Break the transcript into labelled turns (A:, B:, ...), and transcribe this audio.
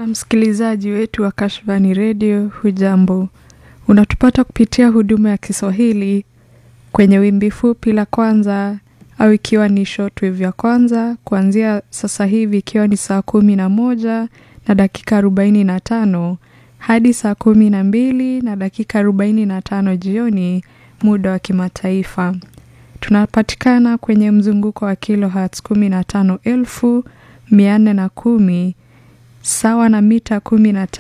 A: Na msikilizaji wetu wa Kashfani Radio, hujambo? Unatupata kupitia huduma ya Kiswahili kwenye wimbi fupi la kwanza au ikiwa ni shortwave ya kwanza kuanzia sasa hivi ikiwa ni saa kumi na moja na dakika arobaini na tano hadi saa kumi na mbili na dakika arobaini na tano jioni muda wa kimataifa. Tunapatikana kwenye mzunguko wa kilohertz kumi na tano elfu mia nne na kumi sawa na mita kumi na